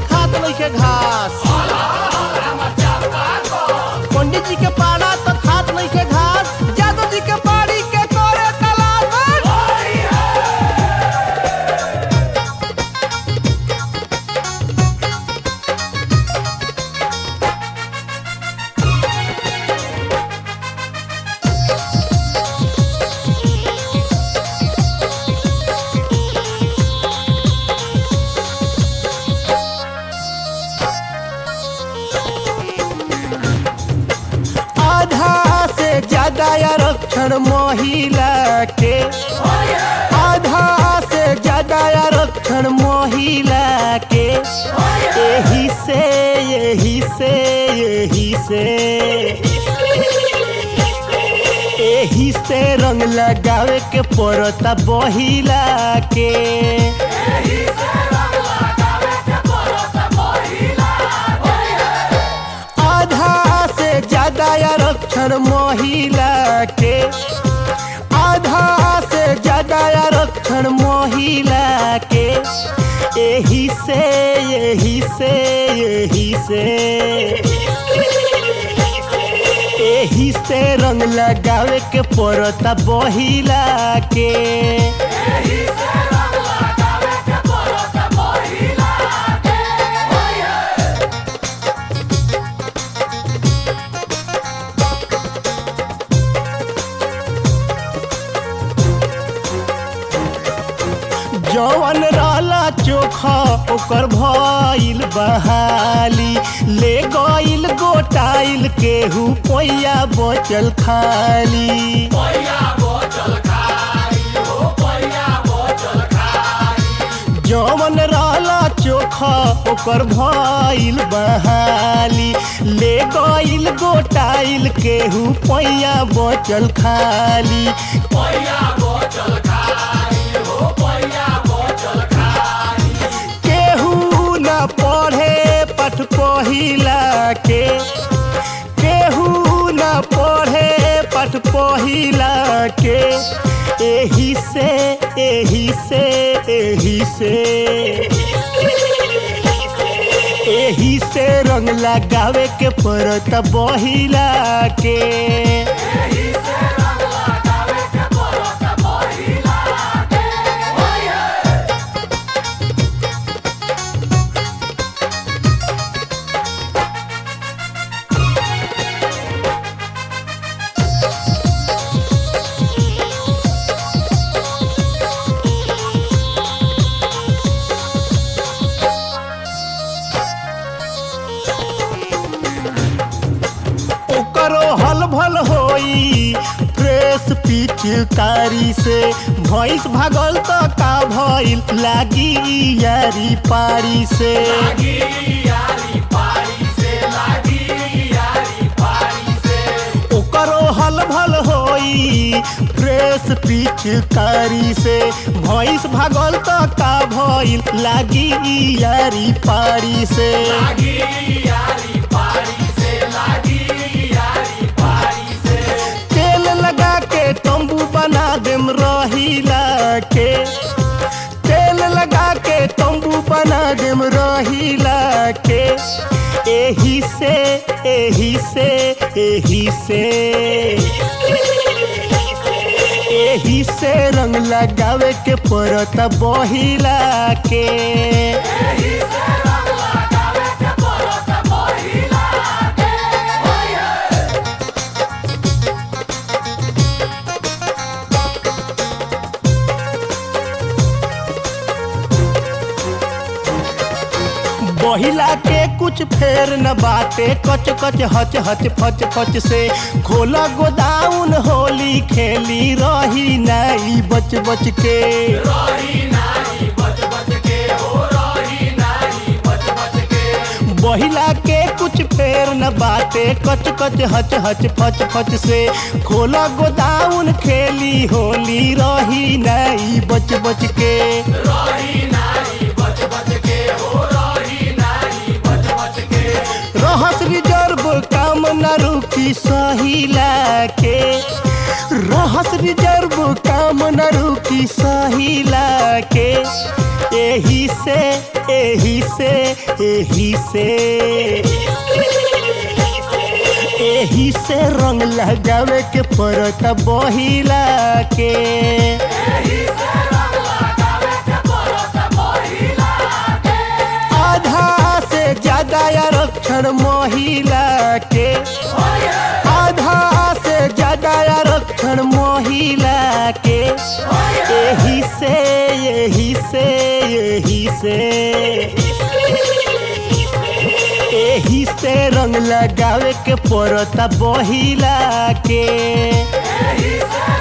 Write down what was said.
खात नइखे घास पंडित जी के पाड़ा तो खात नइखे घास जादव जी के बाड़ी के करे तलाश आधा से ज्यादा आरक्षण महिला के आधा से ज्यादा आरक्षण महिला के यही से यही से यही से यही से रंग लगावे के पड़ता बहिला के आधा से ज्यादा आरक्षण महिला के आधा से ज्यादा आरक्षण महिला के यही से यही से यही से यही से रंग लगावे के पड़ता बहिला के जवन रहला चोखा ओकर भइल बहाली ले गइल गोटाइल केहू पैया बचल खाली जवन रहला चोखा ओकर भइल बहाली ले गइल गोटाइल केहू पैया बचल खाली केहू न पढ़े पठ पहिला के केहू न पढ़े पठ पहिला के एही से एही से एही से एही से रंग लगावे के पड़त बहिला के ओकरो हल भल होई फ्रेश पिचकारी से भैंस भागल तो का भइल लागी यारी पारी से ओकरो हल भल होई फ्रेश पिचकारी से भैंस भागल तो का भइल लागी यारी पारी से तेल लगा के तंबू बना देम रहीला के तेल लगा के तंबू बना देम रहीला के एही से एही से एही से एही से रंग लगावे के पड़त बहिला के बहिला के कुछ फेर न बाटे कच कच हच हच फच फच से खोला गोदाउन होली खेली रही नाई बच बच के बहिला के कुछ फेर न बाटे कच कच हच हच फच फच से खोला गोदाउन खेली होली रही नाई बच बच के रहस रिजर्व काम न रुकी सहिला के रहस रिजर्व काम न रुकी सहिला के एही से एही से एही से एही से रंग लगावे के पड़त बहिला के आधा से ज्यादा आरक्षण महिला के आधा से ज्यादा आरक्षण महिला के यही से यही से यही से यही से रंग लगावे के पड़ता बहिला के